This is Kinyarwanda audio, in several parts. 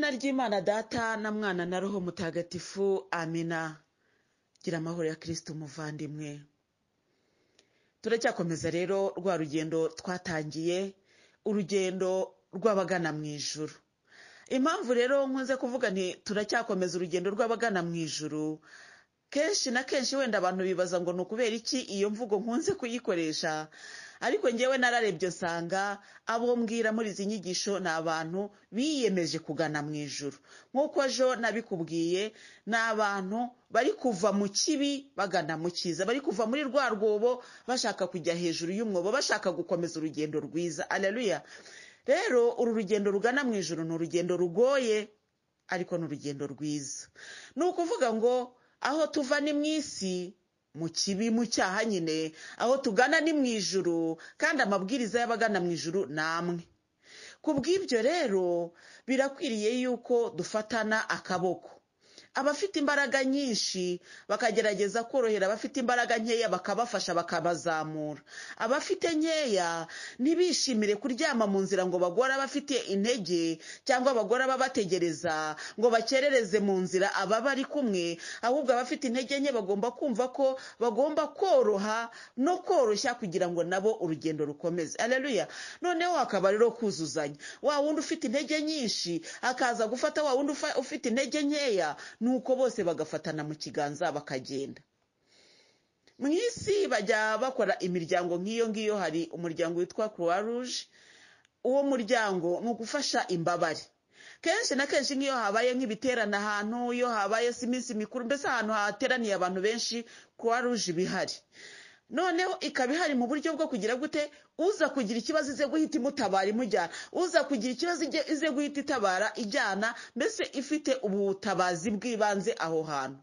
ry'imana data na mwana na roho mutagatifu amina gira amahoro ya kirisita umuvandimwe turacyakomeza rero rwa rugendo twatangiye urugendo rw'abagana mu ijuru impamvu rero nkunze kuvuga nti turacyakomeza urugendo rw'abagana mu ijuru kenshi na kenshi wenda abantu bibaza ngo ni ukubera iki iyo mvugo nkunze kuyikoresha ariko ngewe nararebye usanga abo mbwira muri izi nyigisho ni abantu biyemeje kugana mu ijuru nk'uko ejo nabikubwiye ni abantu bari kuva mu kibi bagana mu cyiza bari kuva muri rwa rwobo bashaka kujya hejuru y'umwobo bashaka gukomeza urugendo rwiza aleluya rero uru rugendo rugana mu ijuru ni urugendo rugoye ariko ni urugendo rwiza ni ukuvuga ngo aho tuva ni mu isi mu kibi mu cyaha nyine aho tugana ni mu ijuru kandi amabwiriza y'abagana mu ijuru ni amwe ku bw'ibyo rero birakwiriye yuko dufatana akaboko abafite imbaraga nyinshi bakagerageza korohera abafite imbaraga nkeya bakabafasha bakabazamura abafite nkeya ntibishimire kuryama mu nzira ngo bagore abafite intege cyangwa abagore ababategereza ngo bakerereze mu nzira ababa ari kumwe ahubwo abafite intege nke bagomba kumva ko bagomba koroha no koroshya kugira ngo nabo urugendo rukomeze areruya noneho hakaba rero kuzuzanya wa wundi ufite intege nyinshi akaza gufata wa wundi ufite intege nkeya nuko bose bagafatana mu kiganza bakagenda mu isi bajya bakora imiryango nk'iyo ngiyo hari umuryango witwa croix rouge uwo muryango ni ugufasha imbabare kenshi na kenshi nk'iyo habaye nk'ibiterane ahantu iyo habaye si iminsi mikuru mbese ahantu hateraniye abantu benshi croix rouge bihari noneho ikaba ihari mu buryo bwo kugira gute uza kugira ikibazo ize guhita imutabara imujyana uza kugira ikibazo ize guhita itabara ijyana mbese ifite ubutabazi bw'ibanze aho hantu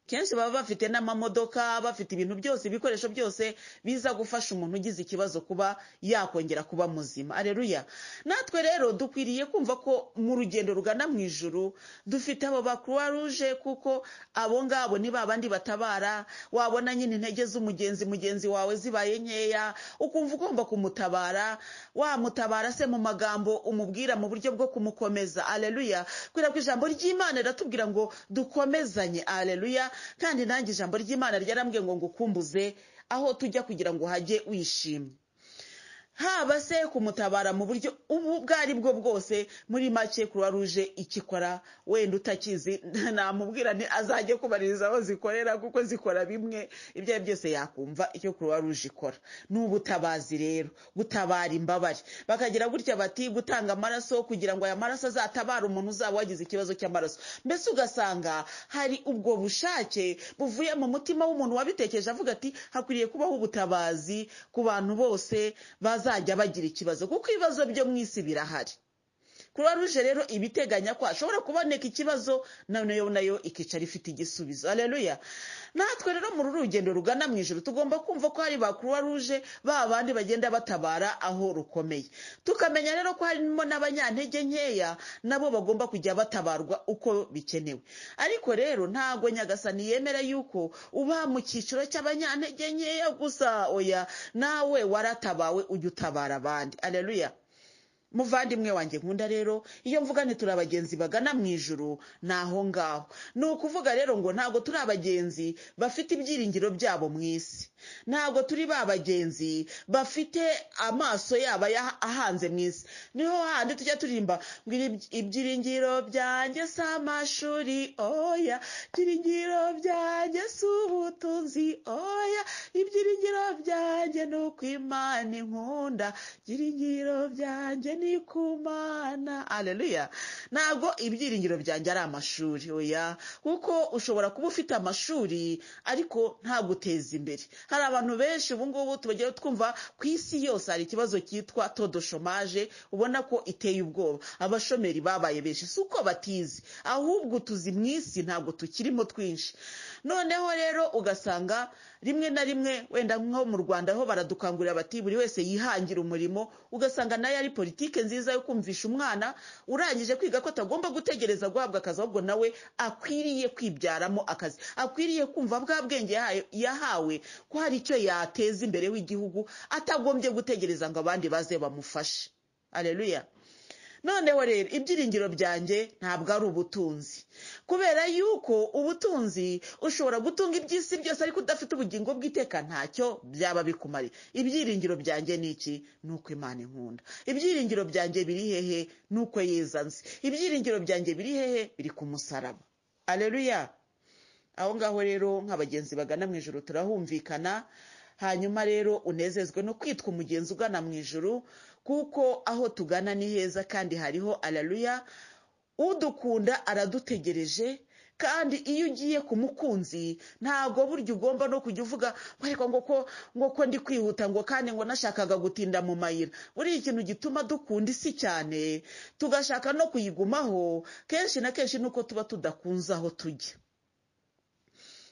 kenshi baba bafite n'amamodoka bafite ibintu byose ibikoresho byose biza gufasha umuntu ugize ikibazo kuba yakongera kuba muzima areruya natwe rero dukwiriye kumva ko mu rugendo rugana mu ijuru dufite abo ba croix rouge kuko abo ngabo ni babandi batabara wabona nyine intege z'umugenzi mugenzi wawe zibaye nkeya ukumva ugomba kumutabara wamutabara se mu magambo umubwira mu buryo bwo kumukomeza areruya kubera ko ijambo ry'imana riratubwira ngo dukomezanye areruya kandi nanjye ijambo ry'imana ryarambwiye ngo ngukumbuze aho tujya kugira ngo uhajye wishimye haba se kumutabara mu buryo ubu ubwo ari bwo bwose muri make croix rouge ikikora wenda utakizi namubwira nti azajye kubaririza aho zikorera kuko zikora bimwe ibyo ari byose yakumva icyo croix rouge ikora ni ubutabazi rero gutabara imbabare bakagira gutya bati gutanga amaraso kugira ngo aya maraso azatabare umuntu uzaba wagize ikibazo cy'amaraso mbese ugasanga hari ubwo bushake buvuye mu mutima w'umuntu wabitekereje avuga ati hakwiriye kubaho ubutabazi ku bantu bose bazi bazajya bagira ikibazo kuko ibibazo byo mu isi birahari kuba ruje rero ibiteganya ko hashobora kuboneka ikibazo nayo nayo ikicara ifite igisubizo areruya natwe rero muri uru rugendo rugana mu ijoro tugomba kumva ko hari ba kuruwa ruje ba bandi bagenda batabara aho rukomeye tukamenya rero ko harimo n'abanyantege nkeya nabo bagomba kujya batabarwa uko bikenewe ariko rero ntabwo nyagasani yemera yuko uba mu cyiciro cy'abanyantege nkeya gusa oya nawe waratabawe ujya utabara abandi areruya muvandimwe wanjye nkunda rero iyo mvuga ni turi abagenzi bagana mu ijuru ni aho ngaho ni ukuvuga rero ngo ntabwo turi abagenzi bafite ibyiringiro byabo mu isi ntabwo turi ba bagenzi bafite amaso yabo ahanze mu isi niho handi tujya turirimba ngo ibyiringiro byanjye si amashuri oya ibyiringiro byanjye si ubutunzi oya ibyiringiro byanjye ni ukwimana inkunda ibyiringiro byanjye ni ni kumana areruya ntabwo ibyiringiro byanjye ari amashuri oya kuko ushobora kuba ufite amashuri ariko ntaguteze imbere hari abantu benshi ubu ngubu tubagera twumva ku isi yose hari ikibazo cyitwa todo shomaje ubona ko iteye ubwoba abashomeri babaye benshi si uko batizi ahubwo utuzi mu isi ntabwo tukirimo twinshi noneho rero ugasanga rimwe na rimwe wenda nko mu rwanda ho baradukangurira bati buri wese yihangira umurimo ugasanga nayo ari politiki nziza yo kumvisha umwana urangije kwiga ko atagomba gutegereza guhabwa akazi ahubwo nawe akwiriye kwibyaramo akazi akwiriye kumva bwa bwenge yahawe ko hari icyo yateza imbere w'igihugu atagombye gutegereza ngo abandi baze bamufashe areruya noneho rero ibyiringiro byanjye ntabwo ari ubutunzi kubera yuko ubutunzi ushobora gutunga iby'isi byose ariko udafite ubugingo bw'iteka ntacyo byaba bikumariye ibyiringiro byanjye ni iki ni uko imana inkunda ibyiringiro byanjye biri hehe ni uko yizanze ibyiringiro byanjye biri hehe biri ku musaraba areruya aho ngaho rero nka bagenzi bagana mu ijoro turahumvikana hanyuma rero unezezwe no kwitwa umugenzi ugana mu ijoro kuko aho tugana ni heza kandi hariho araruya udukunda aradutegereje kandi iyo ugiye ku mukunzi ntabwo burya ugomba no kujya uvuga ngo ariko ngo ko ngo ko ndi kwihuta ngo kandi ngo nashakaga gutinda mu mayira buriya ikintu gituma dukunda isi cyane tugashaka no kuyigumaho kenshi na kenshi ni uko tuba tudakunze aho tujya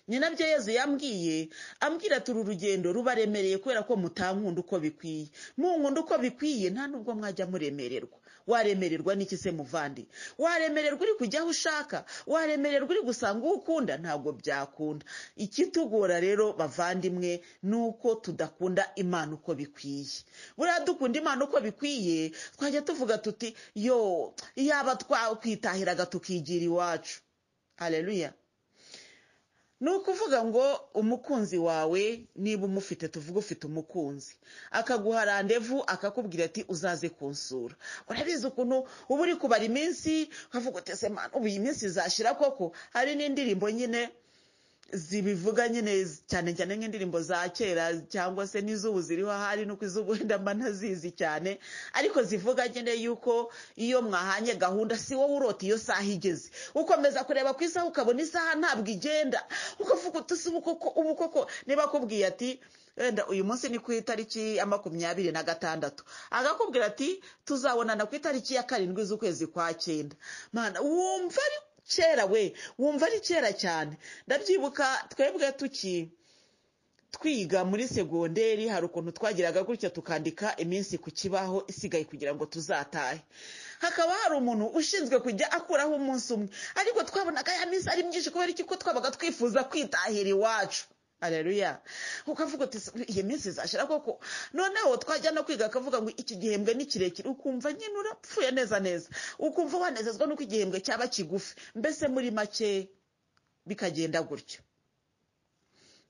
ni nabyo yezu yambwiye ambwira turi urugendo ruba remereye kubera ko mutankunda uko bikwiye munkunda uko bikwiye nta nubwo mwajya muremererwa waremererwa n'iki se muvandi waremererwa uri kujya aho ushaka waremererwa uri gusanga uwo ukunda ntabwo byakunda ikitugora rero bavandimwe ni uko tudakunda imana uko bikwiye buriya dukunda imana uko bikwiye twajya tuvuga tuti yo yaba twakwitahiraga tukigira iwacu hareruya ni ukuvuga ngo umukunzi wawe niba umufite tuvuge ufite umukunzi akaguha randevu akakubwira ati uzaze kunsura urabizi ukuntu uba uri kubara iminsi ukavuga uti ese mwana ubu iyi minsi izashira koko hari n'indirimbo nyine zibivuga nyine cyane cyane nk'indirimbo za kera cyangwa se n'iz'ubu ziriho ahari nuko iz'ubu wenda mba ntazizi cyane ariko zivuga nyine yuko iyo mwahanye gahunda si wowe urota iyo saha igeze ukomeza kureba ku isaha ukabona isaha ntabwo igenda ukavuga utusi ubu koko niba akubwiye ati wenda uyu munsi ni ku itariki ya makumyabiri na gatandatu agakubwira ati tuzabonana ku itariki ya karindwi z'ukwezi kwa cyenda mwana wumva ari kera we wumva ari kera cyane ndabyibuka twebwe tuki twiga muri segonderi hari ukuntu twagiraga gutya tukandika iminsi ku kibaho isigaye kugira ngo tuzatahe hakaba hari umuntu ushinzwe kujya akuraho umunsi umwe ariko twabonaga ya minsi ari myinshi kubera iki ko twabaga twifuza kwitahira iwacu areruya ukavuga uti iyi minsi izashira koko noneho twajya no kwiga akavuga ngo iki gihembwe ni kirekire ukumva nyine urapfuye neza neza ukumva wanezezwa n'uko igihembwe cyaba kigufi mbese muri make bikagenda gutyo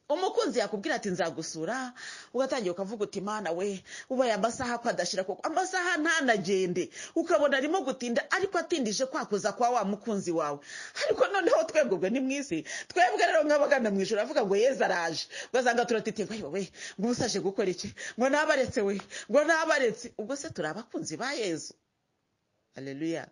umukunzi yakubwira ati nzagusura ugatangira ukavuga uti mana we ubaye amasaha ko adashira koko amasaha ntanagende ukabona arimo gutinda ariko atindije kwakoza kwa wa mukunzi wawe ariko noneho twebwe ubwo ni mwisi twebwe rero nk'abagana mu ijoro avuga ngo yeza araje ugasanga turatitiye ngo we ngo ubu saje gukora iki ngo nabaretse we ngo nabaretse ubwo se turi abakunzi ba yezu haleluya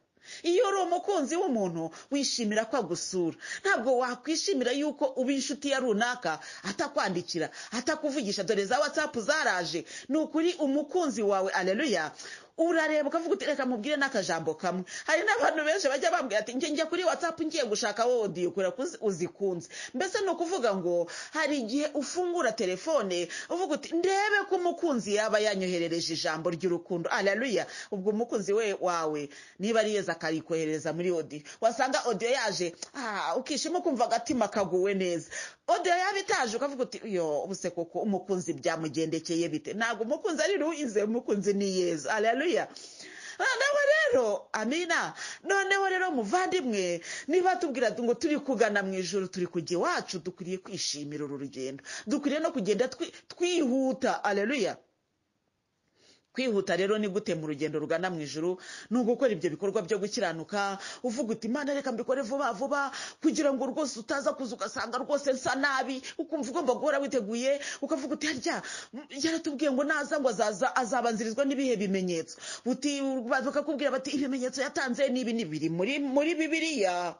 iyo uri umukunzi w'umuntu wishimira ko agusura ntabwo wakwishimira yuko uba inshuti ya runaka atakwandikira atakuvugisha dore za watsapu zaraje ni ukuri umukunzi wawe areruya urareba ukavuga uti reka mubwire n'akajambo kamwe hari n'abantu benshi bajya bambwira ati njye njya kuri watsapu ngiye gushaka wowe udiyikora uzikunze mbese ni ukuvuga ngo hari igihe ufungura telefone uvuga uti ndebe ko umukunzi yaba yanyoherereje ijambo ry'urukundo araruya ubwo umukunzi we wawe niba ari yeza akarikohereza muri odiyo wasanga odiyo yaje ukishima ukumva agatima kaguwe neza odiyo yaba itaje ukavuga uti yo ubuse koko umukunzi byamugendekeye bite ntabwo umukunzi ari ruwize umukunzi ni yeza araruya noneho rero amina noneho rero muvandimwe niba tubwira ngo turi kugana mu ijoro turi kujya iwacu dukwiriye kwishimira uru rugendo dukwiriye no kugenda twihuta areruya kwihuta rero ni gute mu rugendo rugana mu ijoro ni ugukora ibyo bikorwa byo gukiranuka uvuga uti imana reka mbikore vuba vuba kugira ngo rwose utaza kuza ugasanga rwose nsa nabi ukumva ugomba guhora witeguye ukavuga uti harya yaratubwiye ngo naza ngo azaza azabanzirizwa n'ibihe bimenyetso bakakubwira bati ibimenyetso yatanze ni ibi ni biri muri bibiliya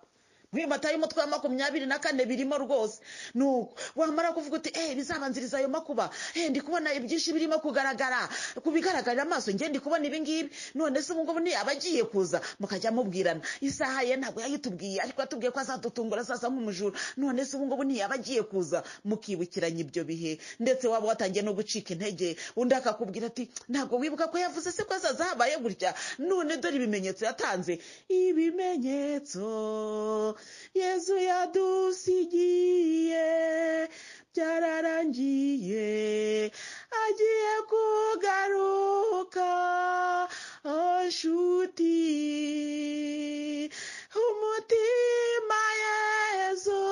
muri matayo umutwe wa makumyabiri na kane birimo rwose nuko wamara kuvuga uti eee bizabanziriza ayo makuba eee ndi kubona ibyinshi birimo kugaragara ku bigaragarira amaso ngende ndi kubona ibingibi none se ubungubu ntiyaba agiye kuza mukajya mubwirana isaha ye ntabwo yayitubwiye ariko yatubwiye ko azadutungura sasa nk'umujura none se ubungubu ntiyaba agiye kuza mukibukiranya ibyo bihe ndetse waba watangiye no gucika intege undi akakubwira ati ntabwo wibuka ko yavuze se ko azaza habaye gutya none dore ibimenyetso yatanze ibimenyetso yezu yadusigiye byararangiye agiye kugaruka nshuti umutima yezu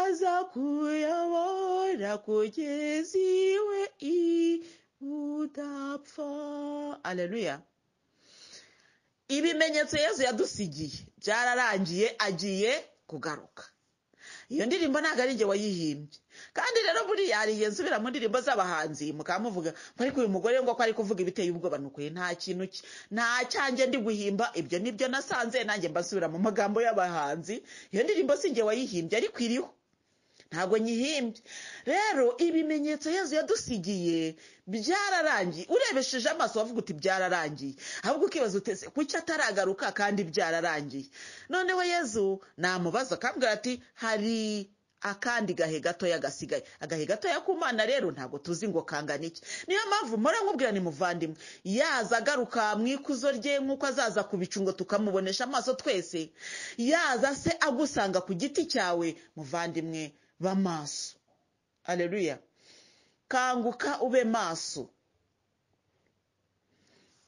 aza kuyobora kugeza iwe udapfa aleluya ibimenyetso yezu yadusigiye byararangiye agiye kugaruka iyo ndirimbo ntabwo ari njye wayihimbye kandi rero buriya hari igihe nsubira mu ndirimbo z'abahanzi mukamuvuga ariko uyu mugore ngo ko ari kuvuga ibiteye ubwoba nukuye nta kintu cye nta cyanjye ndi guhimba ibyo nibyo nasanze nanjye mbasubira mu magambo y'abahanzi iyo ndirimbo si njye wayihimbye ariko iriho ntabwo nyihimbye rero ibimenyetso yezu yadusigiye byararangiye urebesheje amaso wavuga uti byararangiye ahubwo ukibaza utese kuki ataragaruka kandi byararangiye noneho yezu namubaza akambwira ati hari akandi gahe gatoya gasigaye agahe gatoya k'umwana rero ntabwo tuzi ngo kangana iki niyo mpamvu mpora nkubwira ni muvandimwe yaza agaruka mu ikuzo rye nk'uko azaza ku bicu ngo tukamubonesha amaso twese yaza se agusanga ku giti cyawe muvandimwe b'amaso aleluya kanguka ube maso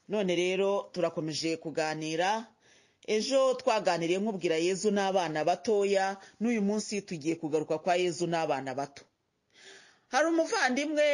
none rero turakomeje kuganira ejo twaganiriye nkubwira yezu n'abana batoya n'uyu munsi tugiye kugaruka kwa yezu n'abana bato hari umuvandimwe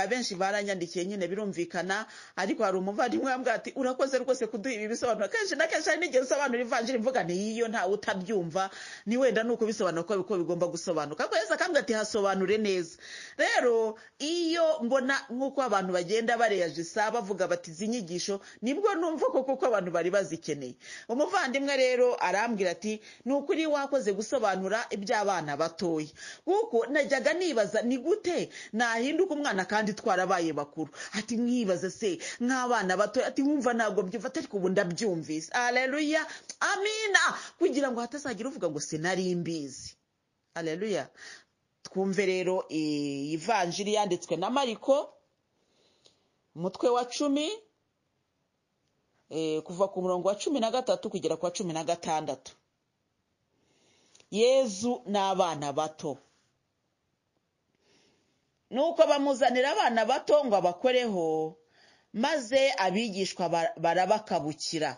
abenshi baranyandikiye nyine birumvikana ariko hari umuvandimwe wambwira ati urakoze rwose kuduha ibi bisobanuro kenshi na kenshi hari n'igihe usobanura ivanjiri mvuga ntiyiyo ntawe utabyumva ni wenda ni uko bisobanura ko bigomba gusobanuka ariko yeza akambwira ati hasobanure neza rero iyo mbona nk'uko abantu bagenda bareyajisa bavuga bati izi nyigisho nibwo numva koko ko abantu bari bazikeneye umuvandimwe rero arambwira ati ni ukuri wakoze gusobanura iby'abana batoya kuko najyaga nibaza ni gute nahinduka umwana kandi twarabaye bakuru ati mwibaze se nk'abana bato ati wumva ntabwo byumva ariko ubu ndabyumvise areruya amina kugira ngo hatazagira uvuga ngo sinari mbizi areruya twumve rero ivanjiri yanditswe na mariko umutwe wa cumi kuva ku murongo wa cumi na gatatu kugera ku wa cumi na gatandatu yezu n'abana bato nuko bamuzanira abana bato ngo abakoreho maze abigishwa barabakabukira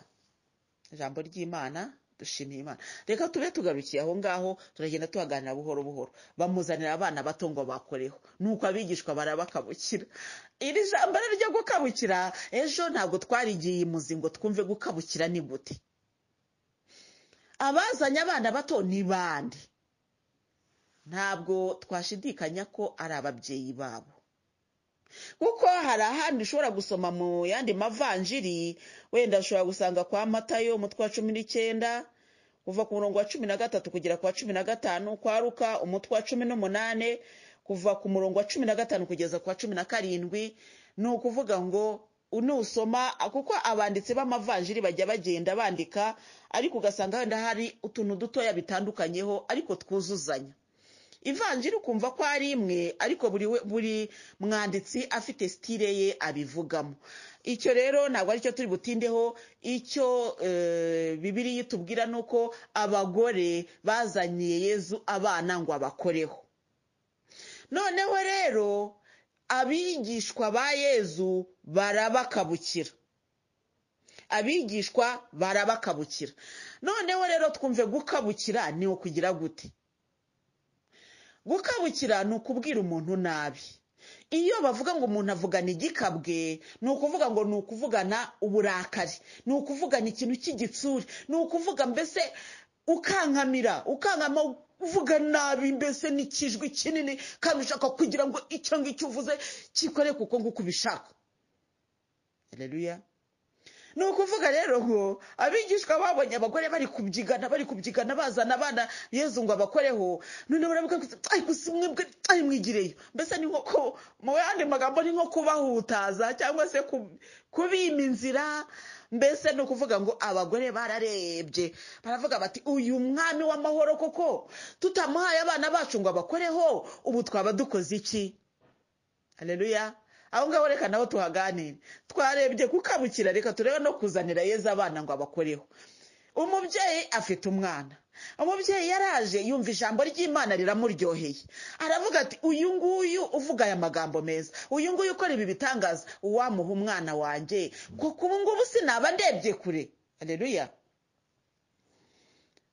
ijambo ry'imana dushimiye imana reka tube tugarukiye aho ngaho turagenda tuhaganira buhoro buhoro bamuzanira abana bato ngo bakoreho nuko abigishwa barabakabukira iri jambo ryo gukabukira ejo ntabwo twarigiye imuzi ngo twumve gukabukira ni gute abazanye abana bato ni bande ntabwo twashidikanya ko ari ababyeyi babo kuko hari ahandi ushobora gusoma mu yandi mavanjiri wenda ushobora gusanga kwa matayo umutwe wa cumi n'icyenda kuva ku murongo wa cumi na gatatu kugera ku wa cumi na gatanu kwa ruka umutwe wa cumi n'umunani kuva ku murongo wa cumi na gatanu kugeza ku wa cumi na karindwi ni ukuvuga ngo nusoma kuko abanditsi b'amavanjiri bajya bagenda bandika ariko ugasanga wenda hari utuntu dutoya bitandukanyeho ariko twuzuzanya ivanjiri ukumva ko ari imwe ariko buri mwanditsi afite sitire ye abivugamo icyo rero ntabwo aricyo turi butindeho icyo bibiriya itubwira ni uko abagore bazaniye yezu abana ngo abakoreho noneho rero abigishwa ba yezu barabakabukira abigishwa barabakabukira noneho rero twumve gukabukira ni ukugira gute gukabukira ni ukubwira umuntu nabi iyo bavuga ngo umuntu avugana igikabwe ni ukuvuga ngo ni ukuvugana uburakari ni ukuvugana ikintu cy'igitsure ni ukuvuga mbese ukankamira ukankama uvuga nabi mbese n'ikijwi kinini kandi ushaka kugira ngo icyo ngicyo uvuze kikore kuko nguko ubishaka reruya ni ukuvuga rero ngo abigishwa babonye abagore bari kubyigana bari kubyigana bazana abana yezu ngo abakoreho noneho baravuga ngo ari gusimwe bwe ari mwigireyo mbese ni nko ku mu yandi magambo ni nko kubahutaza cyangwa se kubima inzira mbese ni ukuvuga ngo abagore bararebye baravuga bati uyu mwami w'amahoro koko tutamuhaye abana bacu ngo abakoreho ubu twaba dukoze iki hareruya aho ngaho reka naho tuhaganire twarebye kukabukira reka turebe no kuzanira yezu abana ngo abakoreho umubyeyi afite umwana umubyeyi yaraje yumva ijambo ry'imana riramuryoheye aravuga ati uyu nguyu uvuga aya magambo meza uyu nguyu ukora ibi bitangaza uwamuha umwana wanjye kuko ubu ngubu sinaba ndebye kure areruya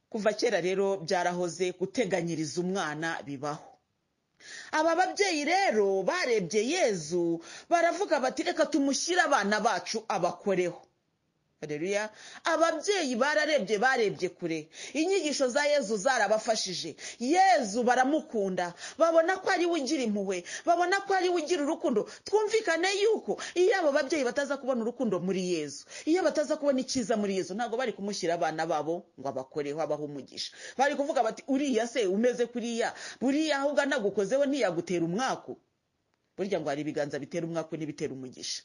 kuva kera rero byarahoze guteganyiriza umwana bibaho aba babyeyi rero barebye yezu baravuga bati reka tumushyire abana bacu abakoreho Haleluya ababyeyi bararebye barebye kure inyigisho za yezu zarabafashije yezu baramukunda babona ko ari we ugira impuhwe babona ko ari we ugira urukundo twumvikane yuko iyo abo babyeyi bataza kubona urukundo muri yezu iyo bataza kubona icyiza muri yezu ntabwo bari kumushyira abana babo ngo abakoreho abahe umugisha bari kuvuga bati uriya se umeze kuriya buriya aho ugana gukozeho ntiyagutera umwaku burya ngo hari ibiganza bitera umwaku n'ibitera umugisha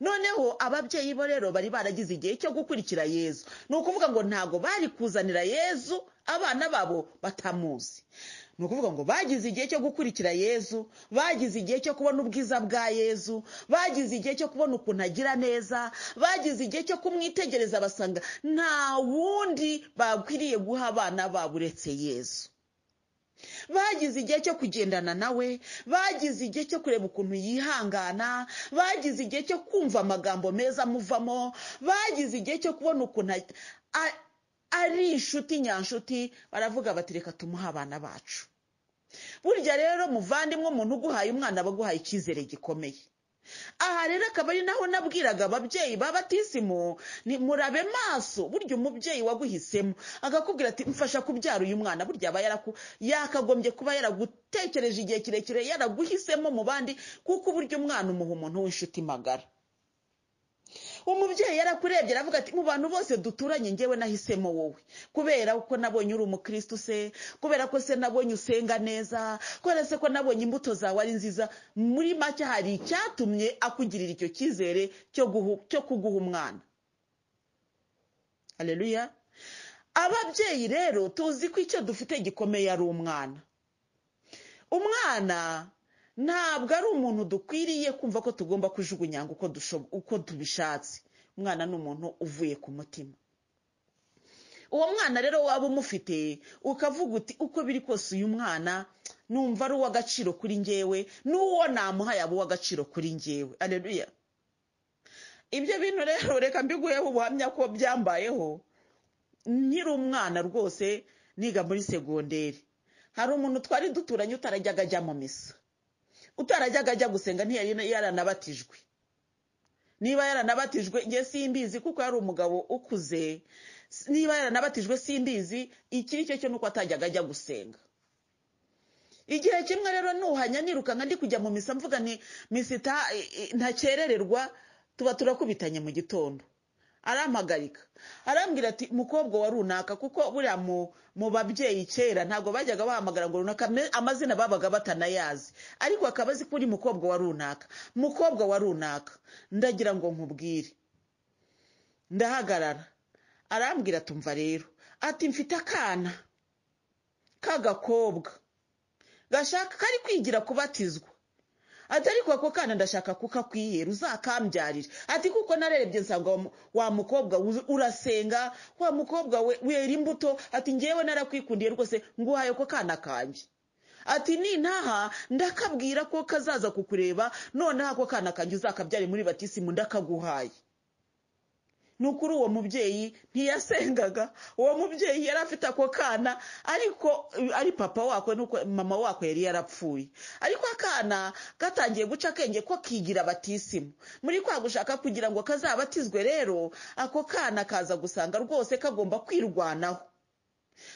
noneho ababyeyi bo rero bari baragize igihe cyo gukurikira yezu ni ukuvuga ngo ntabwo bari kuzanira yezu abana babo batamuzi ni ukuvuga ngo bagize igihe cyo gukurikira yezu bagize igihe cyo kubona ubwiza bwa yezu bagize igihe cyo kubona ukuntu agira neza bagize igihe cyo kumwitegereza basanga nta wundi bakwiriye guha abana babo uretse yezu bagize igihe cyo kugendana nawe bagize igihe cyo kureba ukuntu yihangana bagize igihe cyo kumva amagambo meza amuvamo bagize igihe cyo kubona ukuntu ari inshuti nyanshuti baravuga bati reka tumuhe abana bacu burya rero muvandimwe umuntu uguhaye umwana aba aguhaye icyizere gikomeye aha rero akaba ari naho nabwiraga ababyeyi babatisimu ni murabe maso burya umubyeyi waguhisemo agakubwira ati mfasha kubyara uyu mwana burya aba yakagombye kuba yaragutekereje igihe kirekire yaraguhisemo mu bandi kuko burya umwana umuha umuntu w'inshuti magara umubyeyi yarakurebye aravuga ati mu bantu bose duturanye ngewe nahisemo wowe kubera ko nabonye uri umukirisitu se kubera ko se nabonye usenga neza kubera se ko nabonye imbuto zawe ari nziza muri make hari icyatumye akugirira icyo cyizere cyo kuguha umwana hareruya ababyeyi rero tuzi ko icyo dufite gikomeye ari umwana umwana ntabwo ari umuntu dukwiriye kumva ko tugomba kujugunyanga uko tubishatse umwana ni umuntu uvuye ku mutima uwo mwana rero waba umufite ukavuga uti uko biri kose uyu mwana numva ari uw'agaciro kuri ngewe n'uwo namuha yaba uw'agaciro kuri ngewe areruya ibyo bintu rero reka mbiguheho ubuhamya ko byambayeho nkiri umwana rwose niga muri segonderi hari umuntu twari duturanye utarajyaga ajya mu misa utarajyaga ajya gusenga ntiyari yaranabatijwe niba yaranabatijwe nge simbizi kuko yari umugabo ukuze niba yaranabatijwe simbizi ikiri cyo cyo nuko atajyaga ajya gusenga igihe kimwe rero nuhanya nirukanka ndi kujya mu misa mvuga ni misita ntakerererwa tuba turakubitanye mu gitondo arampagarika arambwira ati mukobwa wa runaka kuko buriya mu babyeyi kera ntabwo bajyaga bahamagara ngo runaka amazina babaga batanayazi ariko akaba azi ko uri mukobwa wa runaka mukobwa wa runaka ndagira ngo nkubwire ndahagarara arambwira tumva rero ati mfite akana k'agakobwa gashaka kari kwigira kubatizwa ati ariko ako kana ndashaka kuko akwiyera uzakambyarira ati kuko narerebye nsanga wa mukobwa urasenga wa mukobwa wera imbuto ati ngewe narakwikundiye rwose nguhaye ako kana kanjye ati nintaha ndakabwira ko kazaza kukureba noneho ako kana kanjye uzakabyare muri batisimu ndakaguhaye ni ukuri uwo mubyeyi ntiyasengaga uwo mubyeyi yari afite ako kana ariko ari papa wako nuko mama wako yari yarapfuye ariko akana gatangiye guca akenge ko kigira batisimu muri kwa gushaka kugira ngo kazabatizwe rero ako kana kaza gusanga rwose kagomba kwirwanaho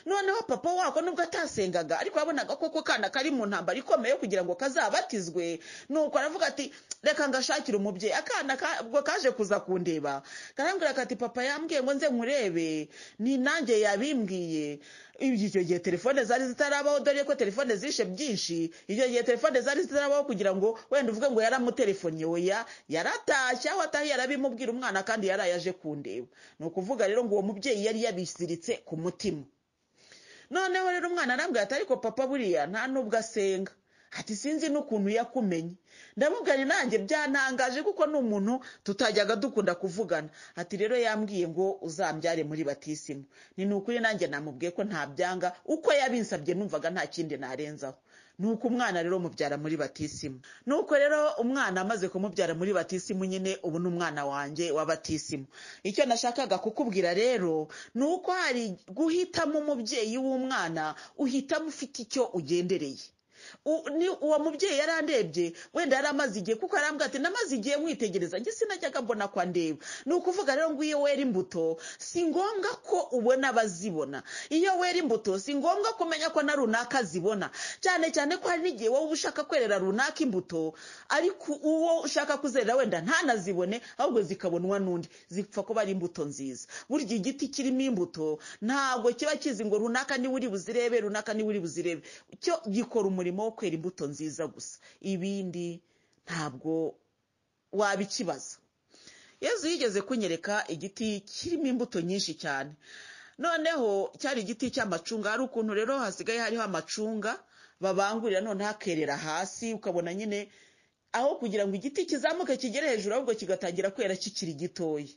noneho papa wako nubwo atasengaga ariko wabonaga koko kana kari mu ntambaro ikomeye kugira ngo kazabatizwe nuko aravuga ati reka ngashakire umubyeyi akana ubwo kaje kuza kundeba karambwira ati papa yambwiye ngo nze nkurebe ni nanjye yabimbwiye icyo gihe telefone zari zitarabaho dore ko telefone zishe byinshi icyo gihe telefone zari zitarabaho kugira ngo wenda uvuge ngo yaramutelefoniye oya yaratashye aho atahiye yarabimubwira umwana kandi yarayaje kundeba ni ukuvuga rero ngo uwo mubyeyi yari yabisiritse ku mutima noneho rero umwana arambwira ati ariko papa buriya nta nubwo asenga ati sinzi n'ukuntu yakumenye ndamubwira nanjye byanangaje kuko ni umuntu tutajyaga dukunda kuvugana ati rero yambwiye ngo uzambyare muri batisimu ni ukuri nanjye namubwiye ko ntabyanga uko yabinsabye numvaga nta kindi narenzaho ni uko umwana rero mubyara muri batisimu ni uko rero umwana amaze kumubyara muri batisimu nyine ubu ni umwana wanjye wa batisimu icyo nashakaga kukubwira rero ni uko hari guhitamo umubyeyi w'umwana uhitamo ufite icyo ugendereye ni uwo mubyeyi yari andebye wenda yari amaze igihe kuko arambwira ati namaze igihe mwitegereza njye sinajyaga mbona ko andeba ni ukuvuga rero ngo iyo wera imbuto si ngombwa ko ubona abazibona iyo wera imbuto si ngombwa kumenya ko na runaka zibona cyane cyane ko hari n'igihe wowe uba ushaka kwerera runaka imbuto ariko uwo ushaka kuzerera wenda ntanazibone ahubwo zikabonwa n'undi zipfa kuba ari imbuto nziza burya igiti kirimo imbuto ntabwo kiba kizi ngo runaka niwe uri buzirebe runaka niwe uri buzirebe cyo gikora umurimo wo kwera imbuto nziza gusa ibindi ntabwo waba ikibazo yezu yigeze kunyereka igiti kirimo imbuto nyinshi cyane noneho cyari igiti cy'amacunga hari ukuntu rero hasigaye hariho amacunga babangurira noneho akerera hasi ukabona nyine aho kugira ngo igiti kizamuke kigere hejuru ahubwo kigatangira kwera kikiri gitoya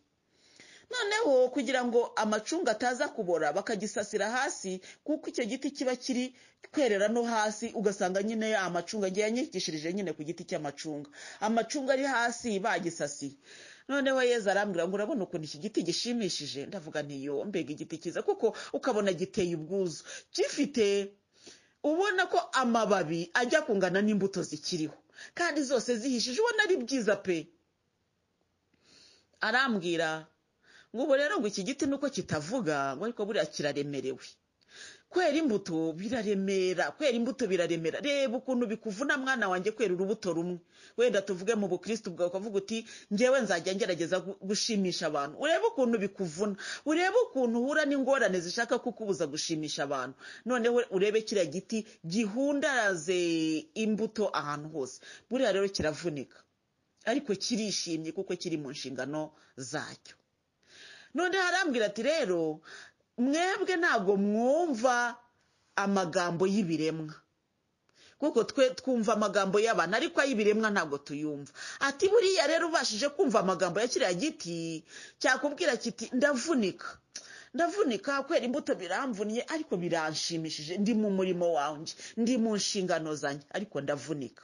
noneho kugira ngo amacunga ataza kubora bakagisasira hasi kuko icyo giti kiba kiri kwerera no hasi ugasanga nyine ya amacunga agiye yanyikishirije nyine ku giti cy'amacunga amacunga ari hasi bagisasiye noneho yeza arambwira ngo urabona ukuntu iki giti gishimishije ndavuga ntiyo mbega igiti cyiza kuko ukabona giteye ubwuzu gifite ubona ko amababi ajya kungana n'imbuto zikiriho kandi zose zihishije ubona ari byiza pe arambwira ngo ubu rero ngo iki giti nuko kitavuga ngo ariko buriya kiraremerewe kwera imbuto biraremera kwera imbuto biraremera reba ukuntu bikuvuna mwana wanjye kwera urubuto rumwe wenda tuvuge mu bukirisitu bwawe ukavuga uti ngewe nzajya ngerageza gushimisha abantu urebe ukuntu bikuvuna urebe ukuntu uhura n'ingorane zishaka kukubuza gushimisha abantu noneho urebe kiriya giti gihundaraze imbuto ahantu hose buriya rero kiravunika ariko kirishimye kuko kiri mu nshingano zacyo none harambwira ati rero mwebwe ntabwo mwumva amagambo y'ibiremwa kuko twe twumva amagambo y'abantu ariko ay'ibiremwa ntabwo tuyumva ati buriya rero ubashije kumva amagambo ya kiriya giti cyakubwira kiti ndavunika ndavunika kwera imbuto biramvunye ariko biranshimishije ndi mu murimo wanjye ndi mu nshingano zanjye ariko ndavunika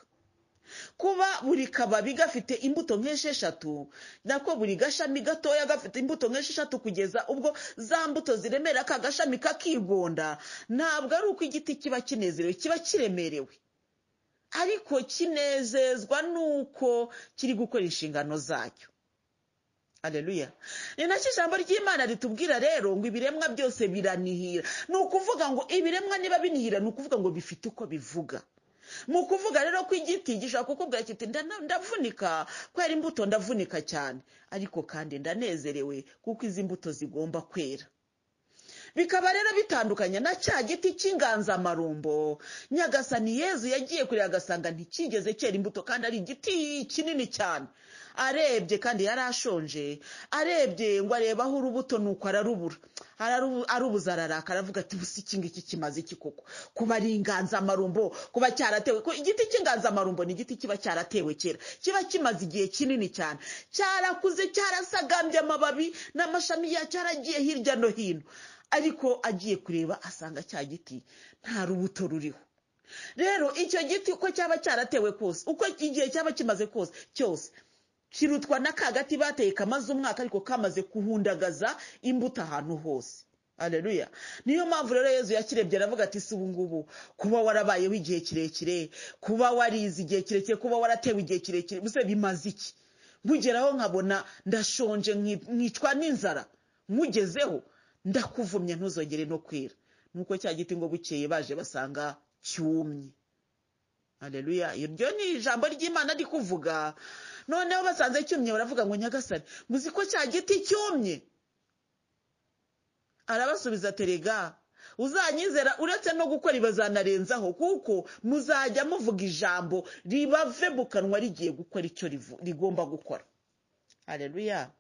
kuba buri kababi gafite imbuto nk'esheshatu nako buri gashami gatoya gafite imbuto nk'esheshatu kugeza ubwo za mbuto ziremera ka gashami kakigonda ntabwo ari uko igiti kiba kinezerewe kiba kiremerewe ariko kinezezwa n'uko kiri gukora inshingano zacyo areruya ni nacyo ijambo ry'imana ritubwira rero ngo ibiremwa byose biranihira ni ukuvuga ngo ibiremwa niba binihira ni ukuvuga ngo bifite uko bivuga mu kuvuga rero ko igiti gishobora kukubwira kiti ndavunika kwera imbuto ndavunika cyane ariko kandi ndanezerewe kuko izi mbuto zigomba kwera bikaba rero bitandukanye na cya giti cy'inganzamarumbo nyagasani yezu yagiye kure agasanga ntikigeze cyera imbuto kandi ari igiti kinini cyane arebye kandi yari ashonje arebye ngo arebaho urubuto nuko ararubura arubuza araraka aravuga ati busa iki ngiki kimaze iki koko kuba ari inganzamarumbo kuba cyaratewe igiti cy'inganzamarumbo ni igiti kiba cyaratewe kera kiba kimaze igihe kinini cyane cyarakuze cyarasagambye amababi n'amashami yacyo aragiye hirya no hino ariko agiye kureba asanga cya giti nta rubuto ruriho rero icyo giti uko cyaba cyaratewe kose uko igihe cyaba kimaze kose cyose kirutwa na ka gati bateye kamaze umwaka ariko kamaze kuhundagaza imbuto ahantu hose areruya niyo mpamvu rero yezu yakirebye aravuga ati si ubungubu kuba warabayeho igihe kirekire kuba warize igihe kirekire kuba waratewe igihe kirekire mbese bimaze iki nkugeraho nkabona ndashonje nkicwa n'inzara nkugezeho ndakuvumye ntuzongere no kwera nuko cya giti ngo bukeye baje basanga cyumye areruya iryo ni ijambo ry'imana ari kuvuga noneho basanze cyumye baravuga ngo nyagasane muzi ko cya giti cyumye arabasubiza terega uzanyizera uretse no gukora ibazanarenzaho kuko muzajya muvuga ijambo ribave mu kanwa rigiye gukora icyo rigomba gukora hareruya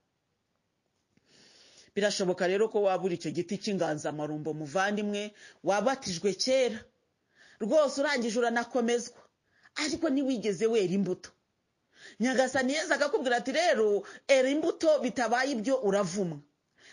birashoboka rero ko wabura icyo giti cy'inganzamarumbo muvandimwe wabatijwe kera rwose urangije uranakomezwa ariko ntiwigeze wera imbuto nyagasani yeza akakubwira ati rero era imbuto bitabaye ibyo uravumwa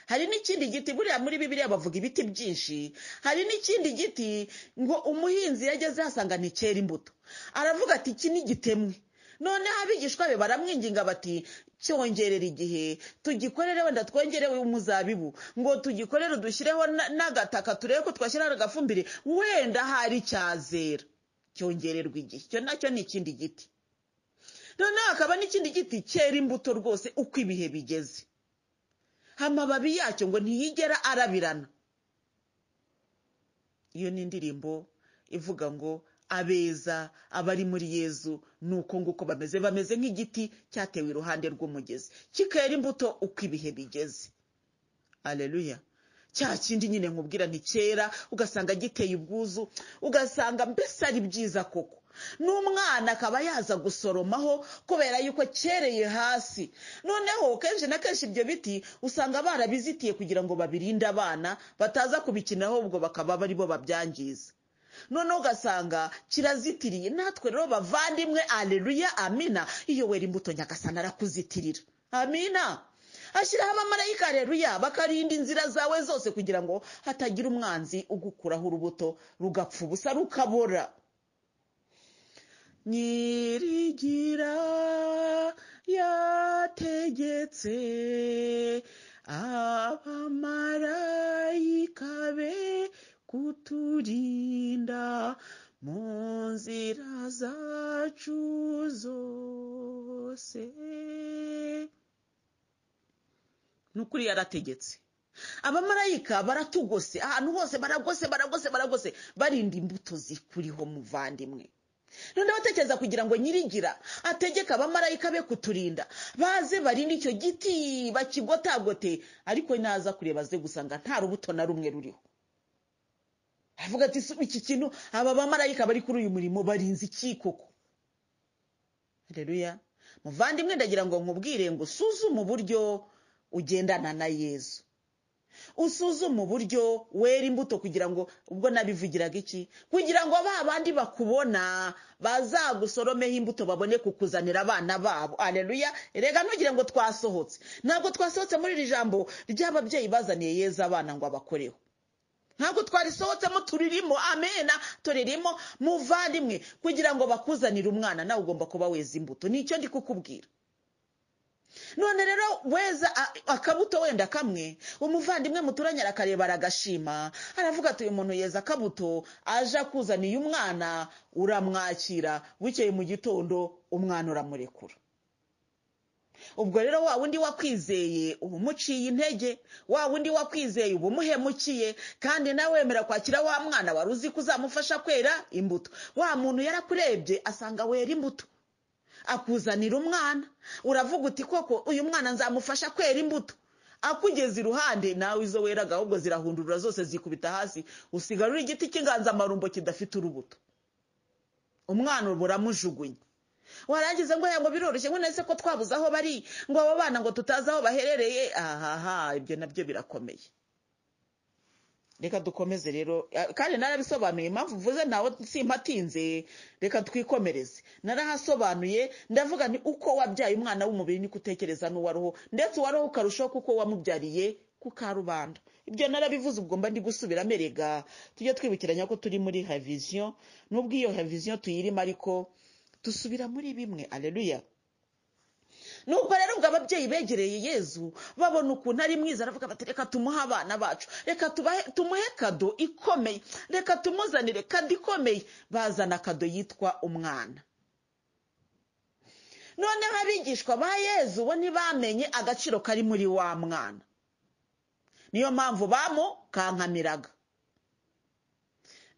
hari n'ikindi giti buriya muri bibiriya bavuga ibiti byinshi hari n'ikindi giti ngo umuhinzi yageze asanga ntikera imbuto aravuga ati iki ni gitemwe noneho abigishwa be baramwinginga bati cyongerera igihe tugikorere wenda twongerewe umuzabibu ngo tugikorere udushyireho n'agataka turebe ko twashyiraho agafumbire wenda hari cyazera cyongererwa igihe icyo nacyo ni ikindi giti noneho hakaba n'ikindi giti cyera imbuto rwose uko ibihe bigeze amababi yacyo ngo ntiyigera arabirana iyo ni indirimbo ivuga ngo abeza abari muri yezu ni uko nguko bameze bameze nk'igiti cyatewe iruhande rw'umugezi kikera imbuto uko ibihe bigeze areruya cya kindi nyine nkubwira ntikera ugasanga giteye ubwuzu ugasanga mbese ari byiza koko n'umwana akaba yaza gusoromaho kubera yuko cyereye hasi noneho kenshi na kenshi ibyo biti usanga barabizitiye kugira ngo babirinde abana bataza kubikina ahubwo bakaba ari bo babyangiza noneho ugasanga kirazitiriye natwe rero bavandimwe areruya amina iyo wera imbuto nyagasana arakuzitirira amina ashyiraho abamarayika areruya bakarinda inzira zawe zose kugira ngo hatagira umwanzi ugukuraho urubuto rugapfa ubusa rukabora nyirigira yategetse abamarayika be kuturinda mu nzira zacu zose ni ukuri yarategetse abamarayika baratugose ahantu hose baragose baragose baragose barinda imbuto zikuriho muvandimwe noneho atekereza kugira ngo nyirigira ategeke abamarayika be kuturinda baze barinde icyo giti bakigotagote ariko naza kureba aze gusanga nta rubuto na rumwe ruriho avuga ati iki kintu aba bamarayika bari kuri uyu murimo barinze iki koko reruya muvandimwe ndagira ngo nkubwire ngo usuzume uburyo ugendana na yezu usuzume uburyo wera imbuto kugira ngo ubwo nabivugiraga iki kugira ngo ba bandi bakubona bazagusoromeho imbuto babone kukuzanira abana babo areruya rega ntugire ngo twasohotse ntabwo twasohotse muri iri jambo ry'ababyeyi bazaniye yeza abana ngo abakoreho ntabwo twarisohotsemo turirimo amena turirimo muvandimwe kugira ngo bakuzanire umwana nawe ugomba kuba weza imbuto nicyo ndi kukubwira none rero weza akabuto wenda kamwe umuvandimwe muturanye arakareba aragashima aravuga ati uyu muntu yeza akabuto aje akuzaniye umwana uramwakira wikeye mu gitondo umwana uramurekura ubwo rero wa wundi wakwizeye uba umuciye intege wa wundi wakwizeye uba umuhemukiye kandi nawe wemera kwakira wa mwana wari uzi ko uzamufasha kwera imbuto wa muntu yarakurebye asanga wera imbuto akuzanira umwana uravuga uti koko uyu mwana nzamufasha kwera imbuto akugeza iruhande nawe izo weraga ahubwo zirahundurura zose zikubita hasi usigara uri igiti cy'inganzamarumbo kidafite urubuto umwana ubu uramujugunya warangiza ngo ngo biroroshye ngo nese ko twabuze aho bari ngo abo bana ngo tutazi aho baherereye ahaha ibyo nabyo birakomeye reka dukomeze rero kandi narabisobanuye impamvu uvuze ntawe simpatinze reka twikomereze narahasobanuye ndavuga ni uko wabyaye umwana w'umubiri niko utekereza n'uwaruho ndetse uwaruho ukarushaho kuko wamubyariye ku karubanda ibyo narabivuze ubwo mba ndi gusubiramo erega tujye twibukiranya ko turi muri reviziyo n'ubwo iyo reviziyo tuyirimo ariko dusubira muri bimwe areruya nubwo rero ubwo ababyeyi begereye yezu babona ukuntu ari mwiza aravuga bati reka tumuhe abana bacu reka tumuhe kado ikomeye reka tumuzanire kado ikomeye bazana kado yitwa umwana noneho abigishwa ba yezu bo ntibamenye agaciro kari muri wa mwana niyo mpamvu bamukankamiraga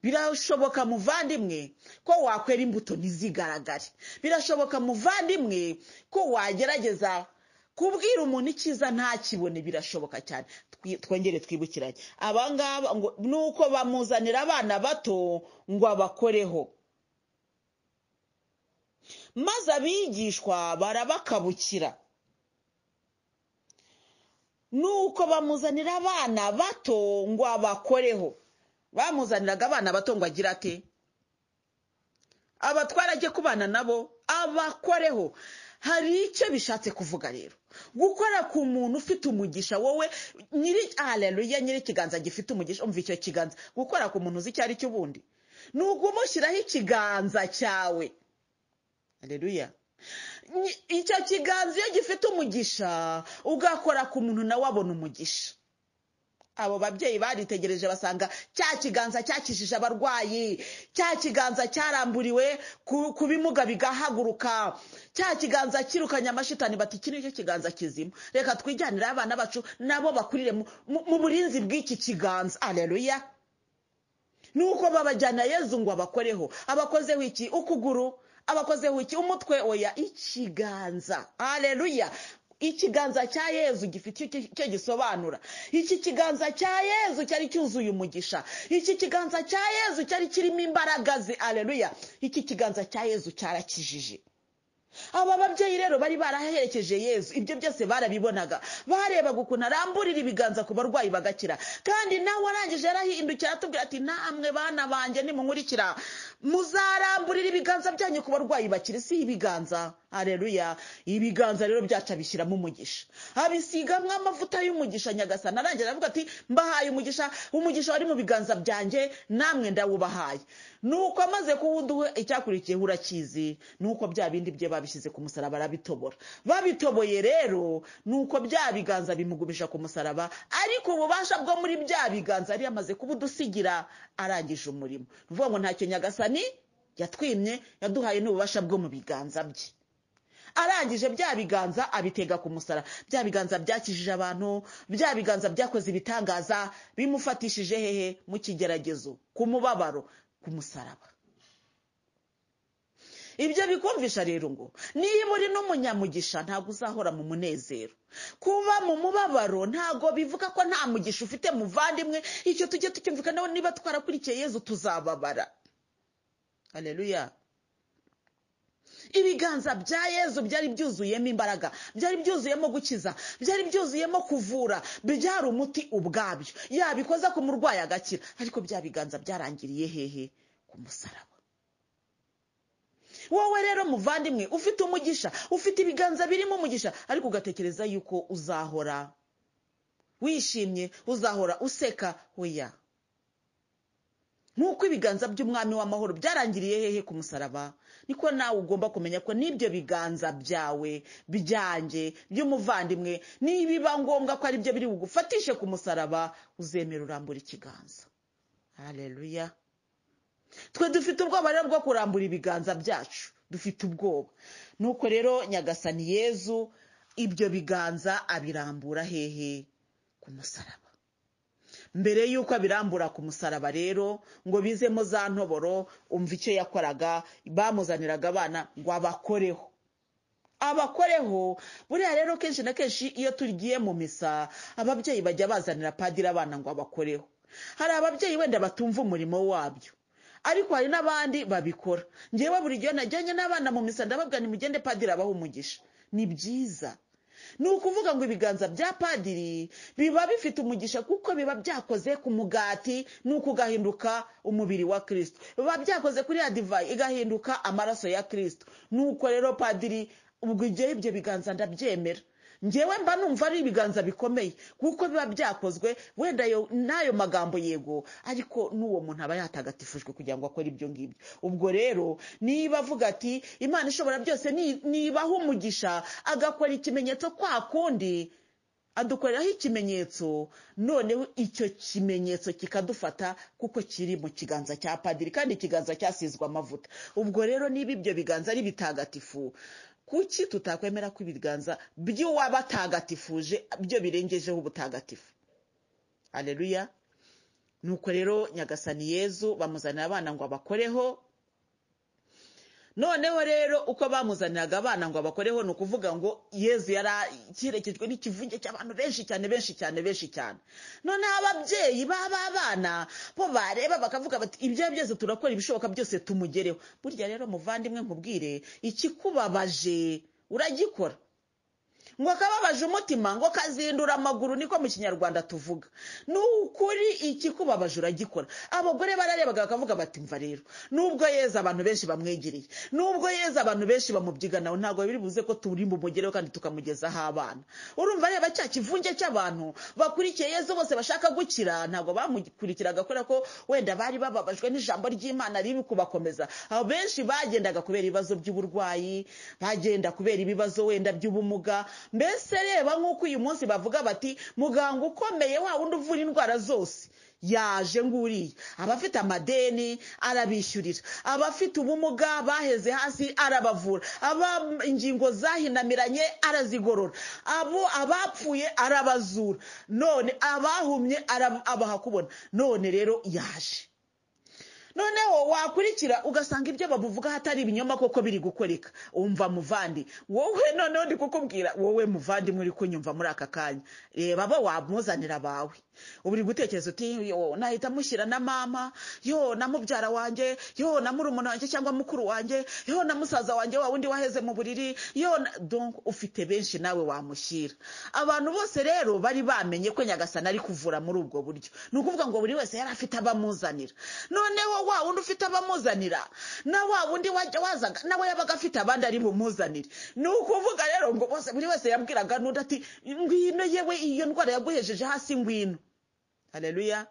birashoboka muvandimwe ko wakwera imbuto ntizigaragare birashoboka muvandimwe ko wagerageza kubwira umuntu icyiza ntakibone birashoboka cyane twongere twibukiranye abangaba ngo ni uko bamuzanira abana bato ngo abakoreho maze abigishwa barabakabukira ni uko bamuzanira abana bato ngo abakoreho bamuzaniraga abana bato ngo agira ate abatwara ajye kubana nabo abakoreho hari icyo bishatse kuvuga rero gukora ku muntu ufite umugisha wowe nyiri areruya nyiri ikiganza gifite umugisha umva icyo kiganza gukora ku muntu uzi icyo ari cyo ubundi ni ukumushyiraho ikiganza cyawe areruya icyo kiganza iyo gifite umugisha ugakora ku muntu nawe abona umugisha abo babyeyi baritegereje basanga cya kiganza cyakijije abarwayi cya kiganza cyaramburiwe ku bimuga bigahaguruka cya kiganza cyirukanye amashitani bati iki nicyo kiganza kizima reka twijyanire abana bacu nabo bakurire mu burinzi bw'iki kiganza areruya nuko babajyana yezu ngo abakoreho abakozeho iki ukuguru abakozeho iki umutwe oya ikiganza areruya ikiganza cya yezu gifite icyo gisobanura iki kiganza cya yezu cyari cyuzuye umugisha iki kiganza cya yezu cyari kirimo imbaraga ze areruya iki kiganza cya yezu cyarakijije aba babyeyi rero bari baraherekeje yezu ibyo byose barabibonaga barebaga ukuntu aramburira ibiganza ku barwayi bagakira kandi nawe arangije arahindukira atubwira ati namwe bana banjye nimunkurikira muzaramburira ibiganza byanyu ku barwayi bakiri si ibiganza areruya ibiganza rero byacu abishyiramo umugisha abisigamo amavuta y'umugisha nyagasana arangira aravuga ati mbahaye umugisha umugisha wari mu biganza byanjye namwe ndawubahaye nuko amaze kuwuduha icyakurikiyeho urakizi nuko bya bindi bye babishyize ku musaraba arabitobora babitoboye rero nuko bya biganza bimugumisha ku musaraba ariko ububasha bwo muri bya biganza yari yamaze kubudusigira arangije umurimo ni ukuvuga ngo ntacyo nyagasani yatwimye yaduhaye n'ububasha bwo mu biganza bye arangije bya biganza abitega ku musara bya biganza byakijije abantu bya biganza byakoze ibitangaza bimufatishije hehe mu kigeragezo ku mubabaro ku musaraba ibyo bikumvisha rero ngo niba uri n'umunyamugisha ntabwo uzahora mu munezero kuba mu mubabaro ntabwo bivuga ko nta mugisha ufite muvandimwe icyo tujye tucyumvikanaho niba twarakurikiye yezu tuzababara hareruya ibiganza bya yezu byari byuzuyemo imbaraga byari byuzuyemo gukiza byari byuzuyemo kuvura byari umuti ubwabyo yabikoza ku murwayi agakira ariko bya biganza byarangiriye hehe ku musaraba wowe rero muvandimwe ufite umugisha ufite ibiganza birimo umugisha ariko ugatekereza yuko uzahora wishimye uzahora useka oya nk'uko ibiganza by'umwami w'amahoro byarangiriye hehe ku musaraba niko nawe ugomba kumenya ko n'ibyo biganza byawe byanjye by'umuvandimwe nibiba ngombwa ko ari byo biri bugufatishe ku musaraba uzemera urambura ikiganza hareruya twe dufite ubwoba rero bwo kurambura ibiganza byacu dufite ubwoba nuko rero nyagasani yezu ibyo biganza abirambura hehe ku musaraba mbere y'uko abirambura ku musaraba rero ngo bizemo za ntoboro umva icyo yakoraga bamuzaniraga abana ngo abakoreho abakoreho buriya rero kenshi na kenshi iyo tugiye mu misa ababyeyi bajya bazanira padiri abana ngo abakoreho hari ababyeyi wenda batumva umurimo wabyo ariko hari n'abandi babikora ngewe buri gihe najyanye n'abana mu misa ndababwira nimugende padiri abaha umugisha ni byiza ni ukuvuga ngo ibiganza bya padiri biba bifite umugisha kuko biba byakoze ku mugati nuko ugahinduka umubiri wa kirisito biba byakoze kuri ya divayi igahinduka amaraso ya kirisito nuko rero padiri ubwo igihe ibyo biganza ndabyemera ngewe mba numva ari ibiganza bikomeye kuko biba byakozwe wenda n'ayo magambo yego ariko n'uwo muntu aba yatagatifujwe kugira ngo akore ibyo ngibyo ubwo rero niba avuga ati imana ishobora byose nibaho umugisha agakora ikimenyetso kwa kundi adukoreraho ikimenyetso noneho icyo kimenyetso kikadufata kuko kiri mu kiganza cya padiri kandi ikiganza cyasizwe amavuta ubwo rero niba ibyo biganza ari bitagatifu kuki tutakwemera ko ibiganza by'uwabatagatifuje byo birengejeho ubutagatifu areruya nuko rero nyagasani yezu bamuzanira abana ngo abakoreho noneho rero uko bamuzaniraga abana ngo abakoreho ni ukuvuga ngo yezu yari akerekejwe n'ikivunge cy'abantu benshi cyane benshi cyane benshi cyane noneho ababyeyi baba abana bo bareba bakavuga bati ibyo byose turakora ibishoboka byose tumugereho burya rero muvandimwe nkubwire ikikubabaje uragikora ngo kababaje umutima ngo kazindura amaguru niko mu kinyarwanda tuvuga ni ukuri ikikubabaje uragikora abagore bararebaga bakavuga bati mva rero nubwo yeza abantu benshi bamwegereye nubwo yeza abantu benshi nawe ntabwo biri buze ko turi bumugereho kandi tukamugezaho abana urumva reba cya kivunge cy'abantu bakurikiye yeza bose bashaka gukira ntabwo bamukurikiraga kubera ko wenda bari bababajwe n'ijambo ry'imana ribi kubakomeza aho benshi bagendaga kubera ibibazo by'uburwayi bagenda kubera ibibazo wenda by'ubumuga mbese reba nk'uko uyu munsi bavuga bati muganga ukomeye wa wundi uvura indwara zose yaje nguriye abafite amadeni arabishyurira abafite ubumuga baheze hasi arabavura aba ingingo zahinamiranye arazigorora abo abapfuye arabazura none abahumye abaha kubona none rero yaje noneho wakurikira ugasanga ibyo babuvuga hatari ibinyoma koko biri gukoreka umva muvandi wowe noneho ndi kukubwira wowe muvandi muri kunyumva muri aka kanya reba abo wamuzanira abawe uri gutekereza uti yo nahita mushyira na mama yo na mubyara wanjye yo na murumuna wanjye cyangwa mukuru wanjye yo na musaza wanjye wa wundi waheze mu buriri yo donko ufite benshi nawe wamushyira abantu bose rero bari bamenye ko nyagasana ari kuvura muri ubwo buryo ni ukuvuga ngo buri wese yari afite abamuzanira noneho wa wundi ufite abamuzanira na wa wundi wajya wazaga nawe yabaga afite abandi ari bumuzanire ni ukuvuga rero ngo bose buri wese yabwiraga n'undi ati ngwino yewe iyo ndwara yaguhejeje hasi ngwino hareruya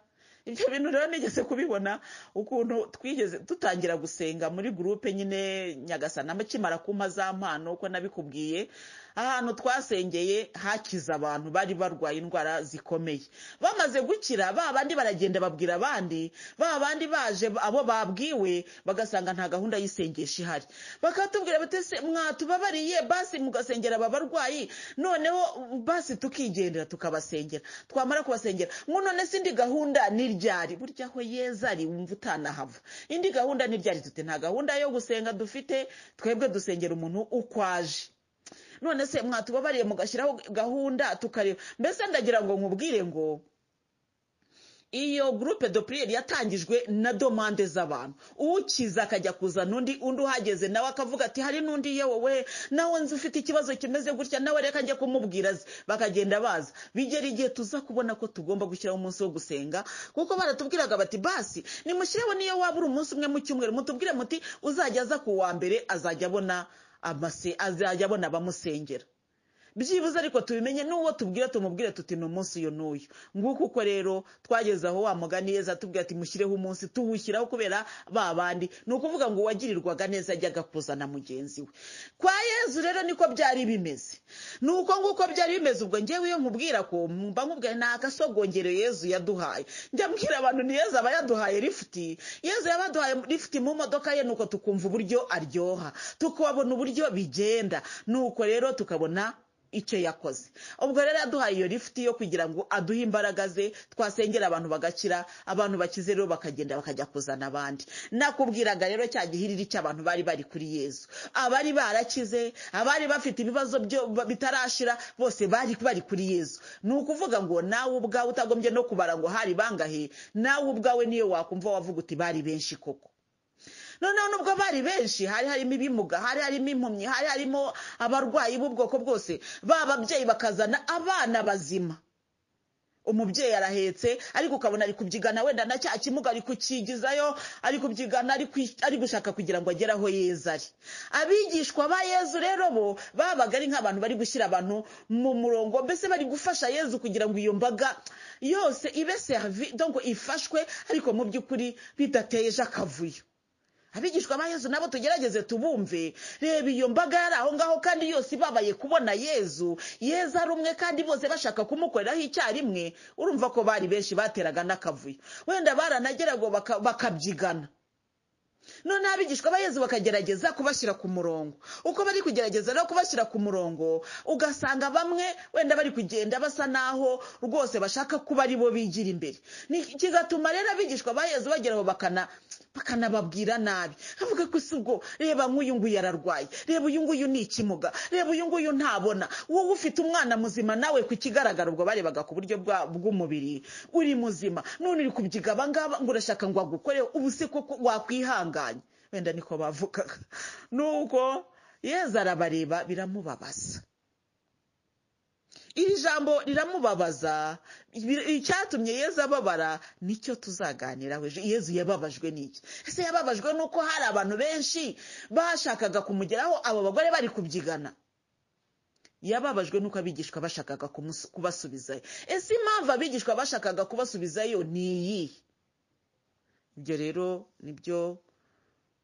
ibyo bintu rero nigeze kubibona ukuntu twigeze dutangira gusenga muri gurupe nyine nyagasana bakimara kumpa za mpano uko nabikubwiye ahantu twasengeye hakiza abantu bari barwaye indwara zikomeye bamaze gukira ba bandi baragenda babwira abandi ba bandi baje abo babwiwe bagasanga nta gahunda y'isengesha ihari bakatubwira bati se mwatubabariye basi mugasengera aba barwayi noneho basi tukigendera tukabasengera twamara kubasengera ngo none se indi gahunda n'iryari burya aho yeza ari wumva utanahava indi gahunda n'iryari dute nta gahunda yo gusenga dufite twebwe dusengera umuntu ukwaje none se mwatubabariye mugashyiraho gahunda tukareba mbese ndagira ngo nkubwire ngo iyo gurupe do puriyeri yatangijwe na domande z'abantu ukiza akajya kuzana undi undi uhageze nawe akavuga ati hari n'undi yewe nawe nzi ufite ikibazo kimeze gutya nawe reka njya kumubwira azi bakagenda baza bigera igihe tuza kubona ko tugomba gushyiraho umunsi wo gusenga kuko baratubwiraga bati basi nimushyireho niyo waba uri umunsi umwe mu cyumweru mutubwire muti uzajya aza ku wa mbere azajya abona amase azajya abona abamusengera byibuze ariko tubimenye n'uwo tubwira tumubwire tuti ni umunsi uyu n'uyu nguko uko rero twageze aho wa mugani yeza atubwira ati mushyireho umunsi tuwushyiraho kubera ba bandi ni ukuvuga ngo uwagirirwaga neza ajyaga kuzana mugenzi we kwa yezu rero niko byari bimeze ni uko nguko byari bimeze ubwo ngewe iyo nkubwira ko mba nkubwira ni agasogongero yezu yaduhaye njya mbwira abantu ni yezu aba yaduhaye rifuti yezu yabaduhaye rifuti mu modoka ye nuko tukumva uburyo aryoha tukabona uburyo bigenda nuko rero tukabona icyo yakoze ubwo rero yaduhaye iyo lifuti yo kugira ngo aduhe imbaraga ze twasengera abantu bagakira abantu bakize rero bakagenda bakajya kuzana abandi nakubwiraga rero cya gihiriri cy'abantu bari bari kuri yezu abari barakize abari bafite ibibazo bitarashira bose bari bari kuri yezu ni ukuvuga ngo nawe ubwawe utagombye no kubara ngo hari bangahe nawe ubwawe niyo wakumva wavuga uti bari benshi koko noneho nubwo bari benshi hari harimo ibimuga hari harimo impumyi hari harimo abarwayi b'ubwoko bwose ba babyeyi bakazana abana bazima umubyeyi arahetse ariko ukabona ari kubyigana wenda na cya kimuga ari kukigizayo ari kubyigana ari gushaka kugira ngo agere aho yeza ari abigishwa ba yezu rero bo babaga ari nk'abantu bari gushyira abantu mu murongo mbese bari gufasha yezu kugira ngo iyo mbaga yose ibe servi donko ifashwe ariko mu by'ukuri bidateje akavuyo abigishwa ba yezu nabo tugerageze tubumve reba iyo mbaga yari aho ngaho kandi yose ibabaye kubona yezu yeza ari umwe kandi bose bashaka kumukoreraho icyarimwe urumva ko bari benshi bateraga n'akavuyo wenda baranageraga bakabyigana noneho abigishwa ba yezu bakagerageza kubashyira ku murongo uko bari kugerageza no kubashyira ku murongo ugasanga bamwe wenda bari kugenda basa naho rwose bashaka kuba ari bo bigira imbere kigatuma rero abigishwa ba yezu bageraho bakanababwira nabi bavuga ko si ubwo reba nk'uyu nguyu ararwaye reba uyu nguyu ni ikimuga reba uyu nguyu ntabona wowe ufite umwana muzima nawe ku kigaragara ubwo barebaga ku buryo bw'umubiri uri muzima none uri kubyiga abangaba ngo urashaka ngo agukore ubu se koko wakwihanga wenda niko bavugaga nuko yeza arabareba biramubabaza iri jambo riramubabaza ibi- icyatumye yezu ababara nicyo tuzaganiraho ejo yezu yababajwe n'iki ese yababajwe n'uko hari abantu benshi bashakaga kumugeraho abo bagore bari kubyigana yababajwe n'uko abigishwa bashakaga kumus- kubasubizayo ese impamvu abigishwa bashakaga kubasubizayo ni iyihe ibyo rero nibyo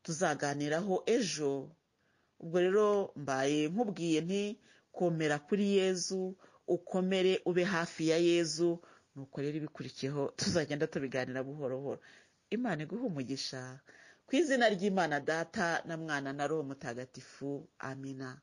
tuzaganiraho ejo ubwo rero mbaye nkubwiye nti komera kuri yezu ukomere ube hafi ya yezu nuko rero ibikurikiyeho tuzagenda tubiganira buhoro buhoro imana iguhe umugisha ku izina ry'imana data na mwana na roho mutagatifu amina